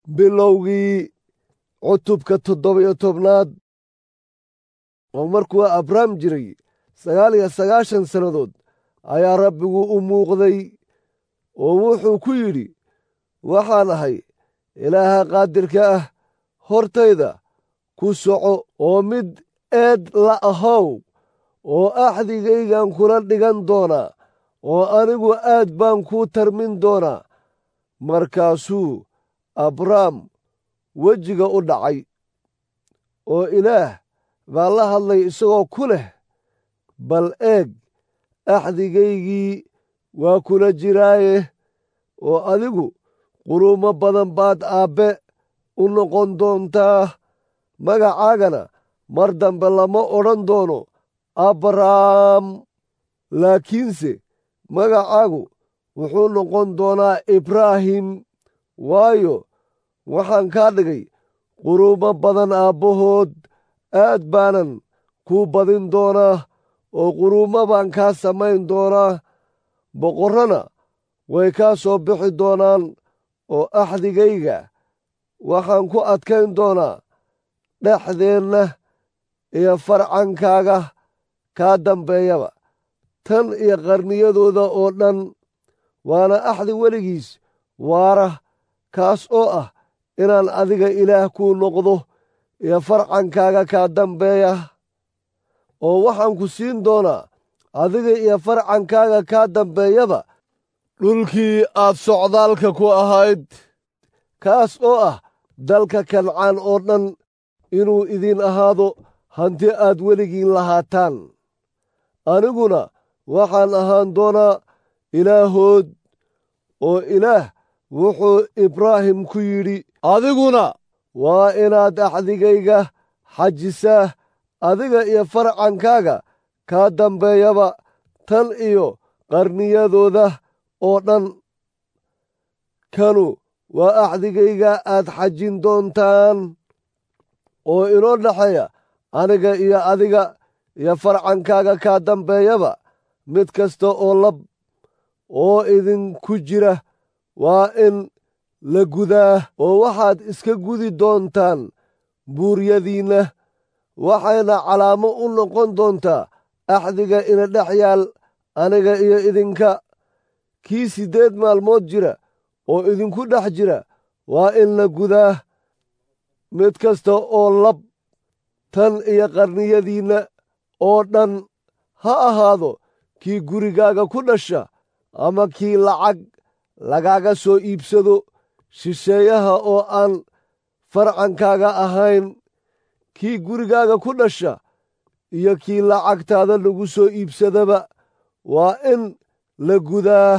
bilowgii cutubka toddoba-iyo tobnaad oo markuu abrahm jiray sagaal iyo sagaashan sannadood ayaa rabbigu u muuqday oo wuxuu ku yidhi waxaan ahay ilaaha qaadirka ah hortayda ku soco oo mid eed la ahow oo axdigaygan kula dhigan doonaa oo anigu aad baan kuu tarmin doonaa markaasuu abrahm wejiga u dhacay oo ilaah baa la hadlay isagoo ku leh bal eeg axdigaygii waa kula jiraaye oo adigu quruumo badan baad aabbe u noqon doontaa magacaagana mar dambe lama odhan doono abrahm laakiinse magacaagu wuxuu noqon doonaa ibraahim waayo waxaan kaa dhigay quruumo badan aabbahood aad baanan kuu badin doonaa oo quruumo baan kaa samayn doonaa boqorrana way kaa soo bixi doonaan oo axdigayga waxaan ku adkayn doonaa dhexdeenna iyo farcankaaga kaa dambeeyaba tan iyo qarniyadooda oo dhan waana axdi weligiis waara kaas oo ah inaan adiga ilaah kuu noqdo iyo farcankaaga kaa dambeeya oo waxaan ku siin doonaa adiga iyo farcankaaga kaa dambeeyaba dhulkii aad socdaalka ku ahayd kaas oo ah dalka kancaan oo dhan inuu idiin ahaado hanti aad weligiin lahaataan aniguna waxaan ahaan doonaa ilaahood oo ilaah wuxuu ibraahim ku yidhi adiguna waa inaad axdigayga xajisaa adiga iyo farcankaaga kaa dambeeyaba tan iyo qarniyadooda oo dhan kanu waa axdigayga aad xajin doontaan oo inoo dhexeeya aniga iyo adiga iyo farcankaaga kaa dambeeyaba mid kasta oo lab oo idinku jira waa in la gudaa oo waxaad iska gudi doontaan buuryadiinna waxayna calaamo u noqon doontaa axdiga ina dhex yaal aniga iyo idinka kii siddeed maalmood jira oo idinku dhex jira waa in la gudaa mid kasta oo lab tan iyo qarniyadiinna oo dhan ha ahaado kii gurigaaga ku dhasha ama kii lacag lagaaga soo iibsado shisheeyaha oo aan farcankaaga ahayn kii gurigaaga ku dhasha iyo kii lacagtaada lagu soo iibsadaba waa in la gudaa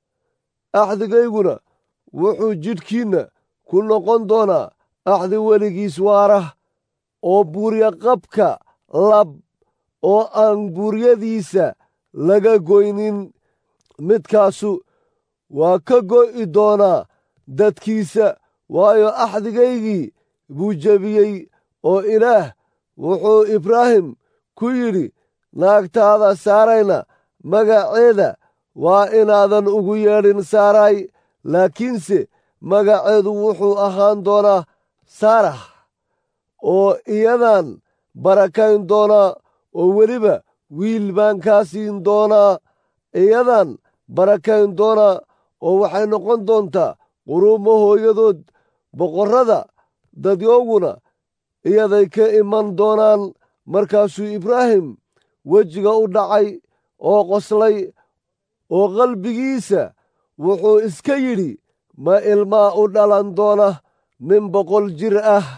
axdigayguna wuxuu jidhkiinna ku noqon doonaa axdi weligiis waara oo buurya qabka lab oo aan buuryadiisa laga goynin midkaasu waa ka go'i doonaa dadkiisa waayo axdigaygii buu jebiyey oo ilaah wuxuu ibraahim ku yidhi naagtaada saarayna magaceeda waa inaadan ugu yeedhin saaray laakiinse magaceedu wuxuu ahaan doonaa saarax oo iyadan barakayn doonaa oo weliba wiil baan kaa siin doonaa iyadan barakayn doonaa oo waxay noqon doontaa quruumo hooyadood boqorrada dadyooguna iyaday ka iman doonaan markaasuu ibraahim wejiga u dhacay oo qoslay oo qalbigiisa wuxuu iska yidhi ma ilmaa u dhalan doona nin boqol jir ah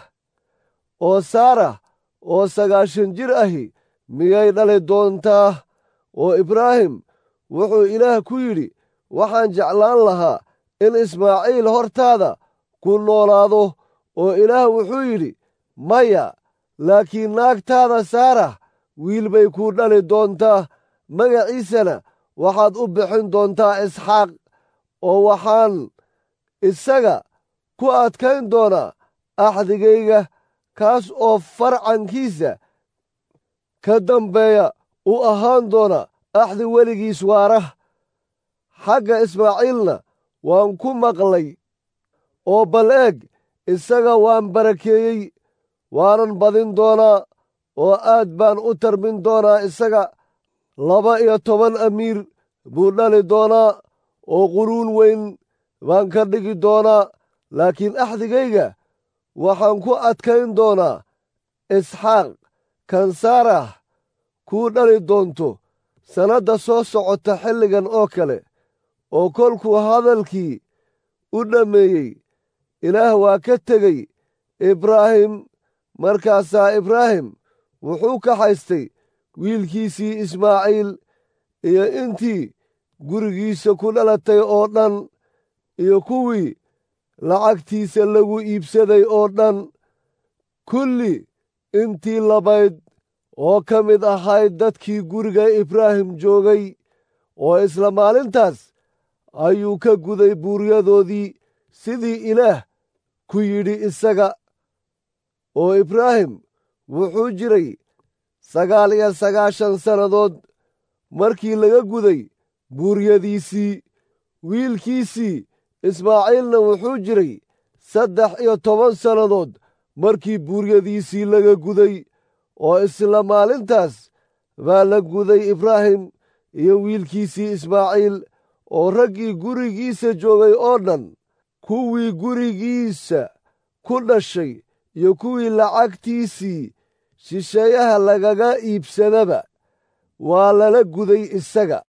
oo saara oo sagaashan jir ahi miyay dhali doontaa oo ibraahim wuxuu ilaah ku yidhi waxaan jeclaan lahaa in ismaaciil hortaada ku noolaado oo ilaah wuxuu yidhi maya laakiin naagtaada saarax wiil bay kuu dhali doontaa magaciisana waxaad u bixin doontaa isxaaq oo waxaan isaga ku adkayn doonaa axdigayga kaas oo farcankiisa ka dambeeya u ahaan doona axdi weligiis waara xagga ismaaciilna waan ku maqlay oo bal eeg isaga waan barakeeyey waanan badin doonaa oo aad baan u tarmin doonaa isaga laba iyo toban amiir buu dhali doonaa oo quruun weyn baan ka dhigi doonaa laakiin axdigayga waxaan ku adkayn doonaa isxaaq kan saarah kuu dhali doonto sannadda soo socota xilligan oo kale oo kolkuu hadalkii u dhammeeyey ilaah waa ka tegey ibraahim markaasaa ibraahim wuxuu ka haystay wiilkiisii ismaaciil iyo intii gurigiisa ku dhalatay oo dhan iyo kuwii lacagtiisa lagu iibsaday oo dhan kulli intii labayd oo ka mid ahayd dadkii guriga ibraahim joogay oo isla maalintaas ayuu ka guday buuryadoodii sidii ilaah ku yidhi isaga oo ibraahim wuxuu jiray sagaal iyo sagaashan sannadood markii laga guday buuryadiisii wiilkiisii ismaaciilna wuxuu jiray saddex iyo toban sannadood markii buuryadiisii laga guday oo isla maalintaas baa la guday ibraahim iyo wiilkiisii ismaaciil oo raggii gurigiisa joogay oo dhan kuwii gurigiisa ku dhashay iyo kuwii lacagtiisii shisheeyaha lagaga iibsadaba waa lala guday isaga